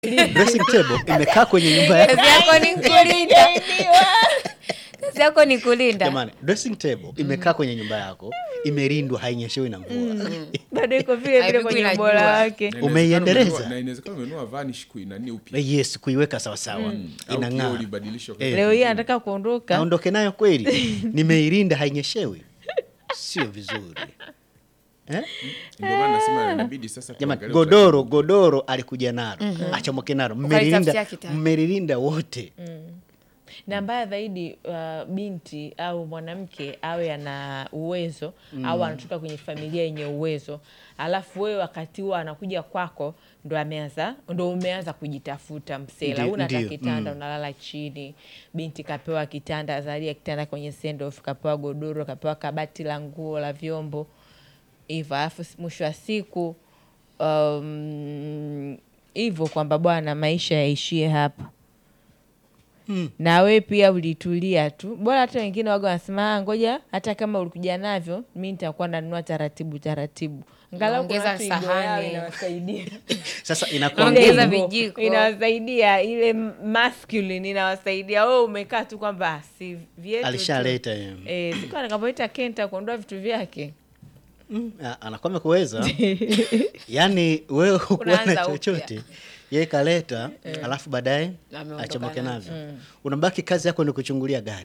dressing table imekaa kwenye nyumba yako kazi yako ni kulinda kazi yako ni kulinda jamani dressing table imekaa kwenye nyumba yako imelindwa hainyeshewi na mvua bado iko vile vile Haipigwi kwenye na ubora jua. wake Na inawezekana Umeiendeleza? umenunua- na inawezekana umenunua vanish kuinani upya yes kuiweka sawasawa au kioo inang'aa ulibadilishwa Eh. leo hii anataka kuondoka naondoke nayo kweli nimeilinda hainyeshewi sio vizuri eh? ndio maana nasema inabidi sasa jamani tuangalie godoro godoro alikuja nalo achomoke nalo Ukalitafutia mmelilinda kitanda. mmelilinda wote na mbaya zaidi uh, binti au mwanamke awe ana uwezo au anatoka kwenye familia yenye uwezo alafu wewe wakati huo anakuja kwako ndo ameanza ndo umeanza kujitafuta msela Ndi- una hata ndio, kitanda unalala chini binti kapewa kitanda zalia kitanda kwenye sendof kapewa godoro kapewa kabati la nguo la vyombo hivyo alafu s- mwisho wa siku um, hivyo kwamba bwana maisha yaishie hapa na we pia ulitulia tu bora hata wengine waga wanasema "Ah, ngoja hata kama ulikuja navyo mi nitakuwa nanunua taratibu taratibu Angalau kuna Naongeza watu igo yao sahani. inawasaidia sasa inakuwa Ile Ongeza igo vijiko. inawasaidia ile masculine inawasaidia we umekaa tu kwamba "Ah, si vyetu tu." alishaleta eh. Eh, siku atakapoita kenta kuondoa vitu vyake Mm, a- anakuwa amekuweza yaani wewe hukuwa na Unaanza upya. chochote yeye kaleta alafu baadaye Ameondoka achomoke nazo. navyo unabaki kazi yako ni kuchungulia gari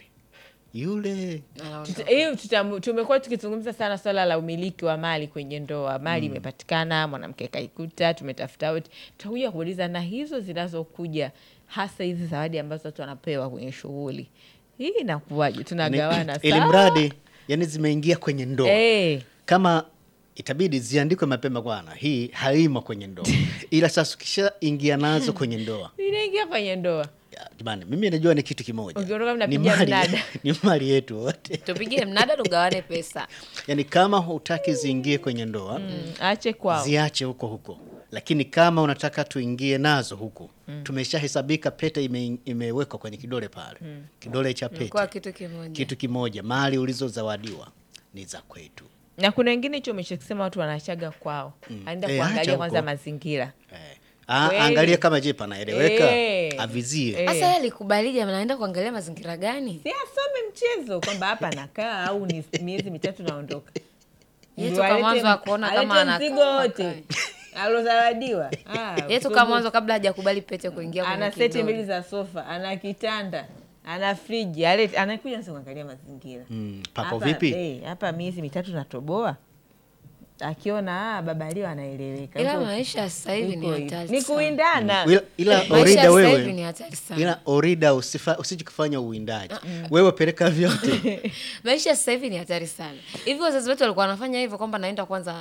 yule Anaondoka. Tuta- hiyo tutam- tumekuwa tukizungumza sana swala la umiliki wa mali kwenye ndoa mali imepatikana mwanamke kaikuta tumetafuta wote tutakuja kuuliza na hizo zinazokuja hasa hizi zawadi ambazo watu wanapewa kwenye shughuli hii inakuwaje tunagawana ili sawa? mradi yani zimeingia kwenye ndoa Eh, kama itabidi ziandikwe mapema bwana hii haimo kwenye ndoa ila sasa ukishaingia nazo kwenye ndoa inaingia kwenye ndoa ya, jamani mimi najua ni kitu kimoja Ukiondoka ni mnapiga mali, mnada. ni mali yetu wote tupige mnada tugawane pesa yaani kama hutaki ziingie kwenye ndoa Mm, ache kwao ziache huko huko lakini kama unataka tuingie nazo huku tumeshahesabika pete ime, imewekwa kwenye kidole pale kidole cha pete kwa kitu kimoja kitu kimoja mali ulizozawadiwa ni za kwetu na kuna wengine hicho umeshakisema watu wanachaga kwao aenda Eh, acha kuangalia huko. kwanza mazingira eh. Ah, Kweli. angalie kama je panaeleweka Eh. avizie Eh. sasa yeye alikubalije anaenda kuangalia mazingira gani si asome mchezo kwamba hapa nakaa au ni miezi mitatu naondoka Yetu Ndio kama alete- mwanzo akuona kama alete anakaa mzigo wote akae. alozawadiwa Ah, yetu so kama good. mwanzo kabla hajakubali pete kuingia kwenye ana seti kidole. mbili za sofa ana kitanda ana friji alete- anakuja nasa kuangalia mazingira Mm, pako Hapa, vipi eh, hapa miezi mitatu natoboa akiona ah, baba leo anaeleweka ila Huko- maisha ya sasa hivi ni huko hivi. hatari ni sana. kuindana ila, ila Maisha orida ya sasa hivi wewe ni hatari sana ila orida usifa- usije kufanya uwindaji wewe peleka vyote maisha ya sasa hivi ni hatari sana hivi wazazi wetu walikuwa wanafanya hivyo kwamba naenda kwanza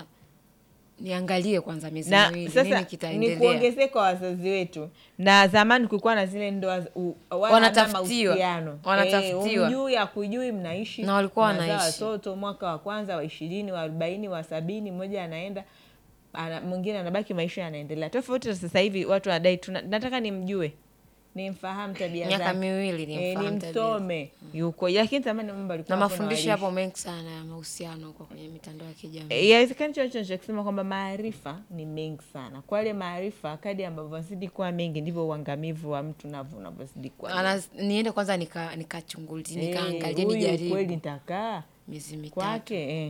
niangalie kwanza miezi na miwili sasa nini ni kitaendelea kuongezeka kwa wazazi wetu na zamani kulikuwa na zile ndoa z- u- wala Wanatafutiwa. hata mahusiano. Wanatafutiwa. Eh, umjui akujui mnaishi Na walikuwa mnazaa wanaishi. watoto mwaka wa kwanza wa ishirini wa arobaini wa sabini mmoja anaenda ana, mwingine anabaki maisha yanaendelea tofauti na sasa hivi watu wanadai tuna, nataka nimjue nimfahamu tabia Miaka zake. miwili Eh, nimfahamu tabia. nimsome yuko lakini zamani mambo na alikuwa hapo mafundisho walishi. yapo mengi sana ya mahusiano huko kwenye mitandao ya kijamii Eh, Yawezekani hicho hicho nachokisema kwamba maarifa ni mengi sana. Kwa yale maarifa, kadi ambavyo wanazidi kuwa mengi, ndivyo uangamivu wa mtu navyo unavyozidi kuwa mengi. Ana, niende kwanza nika- nikachungulia Eh, nikaangalia huyu kweli nijaribu nitakaa miezi mitatu kwake eh.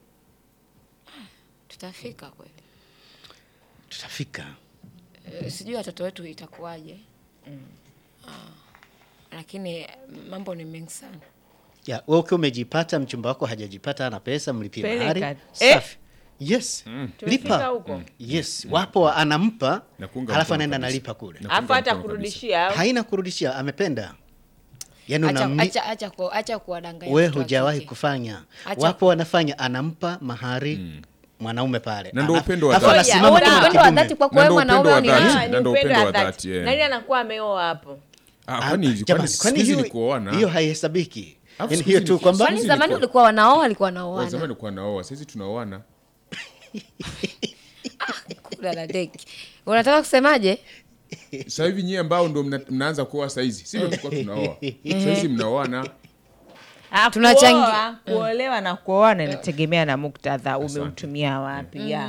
tutafika kweli tutafika Eh, sijui watoto wetu itakuwaje Ah, lakini mambo ni mengi sana ya wewe ukiwa umejipata mchumba wako hajajipata ana pesa mlipie Peleka. mahari Eh. safi yes Tumefika lipa huko yes wapo wa- anampa Na kuunga halafu mkono anaenda kabisa. analipa kule Na- alafu hata mkono kabisa. kurudishia au? haina kurudishia amependa yani acha, unamli acha, acha, ku, acha kuwadanganya we watoto wa hujawahi kike. kufanya Acha- wapo wanafanya anampa mahari mwanaume pale Na ndio Ana- upendo wa alafu dhati. anasimama Huo ni kama upendo wa kidume. dhati kwako Na wewe ndio upendo mwanaume wa au ni dhati. nani? Ah, ni Na ndio upendo upendo wa wa dhati. dhati, eh. Nani anakuwa ameoa hapo? Ah, Ah, kwani jamani, kwani siku hizi hiyo- ni kuoana hiyo haihesabiki Alafu yani siku hiyo hizi tu ni- kwamba kwani Sisi zamani ilikuwa- ulikuwa wanaoa walikuwa Wa zamani wanaoana ulikuwa naoa saizi tunaoana kula la deki unataka kusemaje sasa hivi nyie ambao ndo mna, mnaanza kuoa saizi si ndo tulikuwa tunaoa saizi mnaoana Ah, Tunachangia. kuoa, kuolewa na kuoana inategemea na muktadha umeutumia wapi ya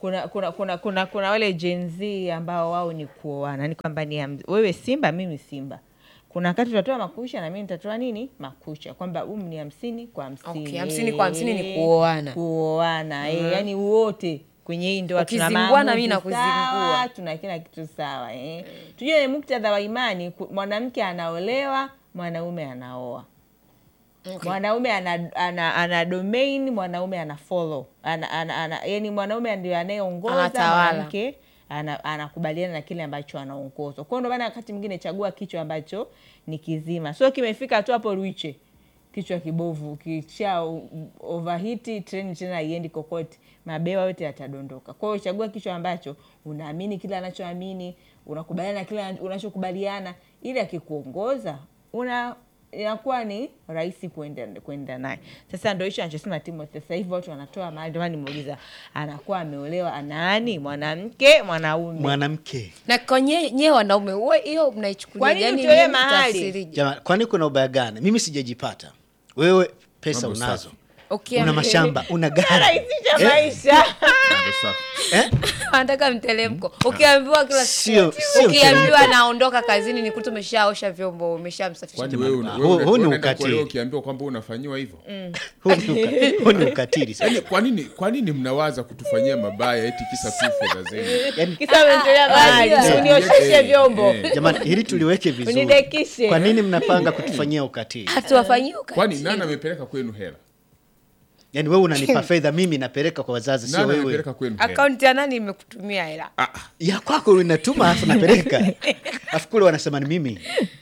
kuna kuna kuna kuna, kuna wale Gen Z ambao wao ni kuoana, ni kwamba ni ham- wewe Simba, mimi Simba. Kuna wakati tutatoa makucha na mimi nitatoa nini makucha, kwamba um ni hamsini kwa hamsini. Okay, hamsini kwa hamsini ni kuoana. kuoana eh, yani wote kwenye hii ndoa tuna Ukizingua na mimi maamuzi nakuzingua. sawa, tuna kila kitu sawa eh. Tujue muktadha wa imani, ku- mwanamke anaolewa, mwanaume anaoa Okay. mwanaume ana, ana, ana domain mwanaume ana follow ana, ana, ana, yani mwanaume ndio anayeongoza Anatawala. mwanamke ana- anakubaliana na kile ambacho anaongozwa kwao ndio maana wakati mwingine chagua kichwa ambacho ni kizima sio kimefika tu hapo ruiche kichwa kibovu kisha o- overhiti treni tena iendi kokote mabewa yote yatadondoka kwa hiyo chagua kichwa ambacho unaamini kile anachoamini unakubaliana na kile unachokubaliana ili akikuongoza una inakuwa ni rahisi kuenda kuenda naye sasa ndo hicho anachosema timothy sasa hivi watu wanatoa mahali ndio maana nimeuliza anakuwa ameolewa nani mwanamke mwanaume mwanamke na kwenye nyewe wanaume huwe hiyo mnaichukulia Kwa nini yani utoe nyinyi mahali? mtafsirije? Jamani, kwani kuna ubaya gani? Mimi sijajipata, wewe pesa Mambo unazo, safi. Okay, una mashamba, una gari rahisisha Eh? maisha Mambo safi. eh? anataka mtelemko ukiambiwa kila Sio- siku sio ukiambiwa mtelemko. naondoka kazini ni kuta umeshaosha vyombo umeshamsafisha Kwani Jamani, wewe una- huu- wewe una- huu ni wewe unaenda ukatili. kuolewa ukiambiwa kwamba unafanyiwa hivyo Huu ni uka- huu ni ukatili sasa. Yaani, kwa nini kwa nini mnawaza kutufanyia mabaya eti kisa tu fedha zenu Yaani, kisa umetolea mahali Eh, uniosheshe eh, vyombo eh. jamani, hili tuliweke vizuri. Unidekishe. Kwa nini mnapanga kutufanyia ukatili? hatuwafanyii kwani ukatili. nani amepeleka kwenu hela Yaani wewe unanipa fedha, mimi napeleka kwa wazazi, sio nani wewe. amepeleka kwenu hela akaunti ya nani imekutumia hela Ah, Ya kwako unatuma afu napeleka, afu kule wanasema ni mimi.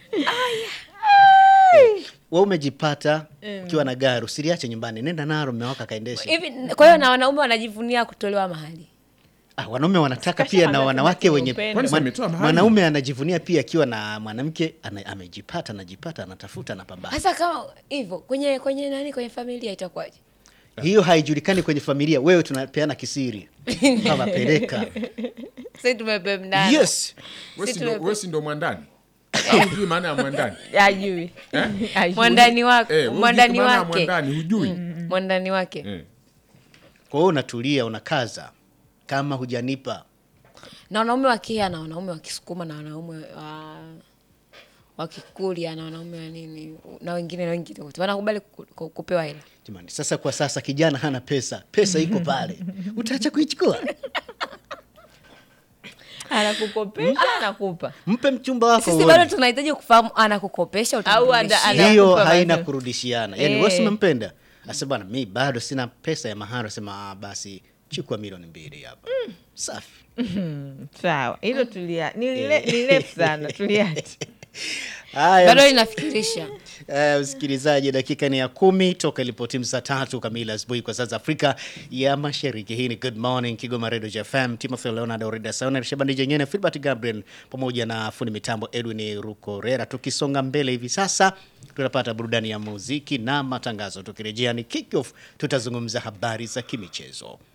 Wewe umejipata ukiwa na gari, usiliache nyumbani, nenda nalo, mume wako akaendesha. hivi kwa hiyo na wanaume wanajivunia kutolewa mahali Ah, wanaume wanataka Kasha pia na kwambia wanawake kuna wenye upendo. Kwani si mwan- ametoa mahali? mwanaume anajivunia pia akiwa na mwanamke ana, amejipata anajipata anatafuta anapambana. hasa kama hivyo kwenye kwenye nani kwenye familia itakuwaje Hiyo haijulikani kwenye familia, wewe tunapeana kisiri kama peleka. sasa tumepemdana Yes. wewe si Si ndo- tume- wewe si ndo mwandani au hujui maana ya mwandani ajui Ajui. mwandani wake Eh, wewe hujui mwandani maana ya wake mwandani hujui mwandani wake Eh. Kwa hiyo unatulia unakaza, kama hujanipa na wanaume wa Kia na wanaume wa Kisukuma na wanaume wa wa Kikuria na wanaume wa nini na wengine na wengine wote wanakubali ku- ku- kupewa hela. jamani. Sasa kwa sasa kijana hana pesa, pesa iko pale, utaacha kuichukua? anakukopesha anakupa Mpe mchumba wako Sisi uone. bado tunahitaji kufahamu anakukopesha Au utamrudishia. ana- hiyo anakupa haina bado. kurudishiana yani Eh. wewe si umempenda asa bwana mi bado sina pesa ya mahari asema ah, basi chukua milioni mbili hapa safi sawa hilo tulia ni lile- ni refu sana tuliache haya bado linafikirisha Eh, msikilizaji dakika ni ya kumi toka ilipotimu saa tatu kamili asubuhi kwa saa za afrika ya mashariki hii ni good morning kigoma redio fm timothy leonard orida saona shabani jenyene filbert gabriel pamoja na fundi mitambo edwin rukorera tukisonga mbele hivi sasa tunapata burudani ya muziki na matangazo tukirejea ni kick off tutazungumza habari za kimichezo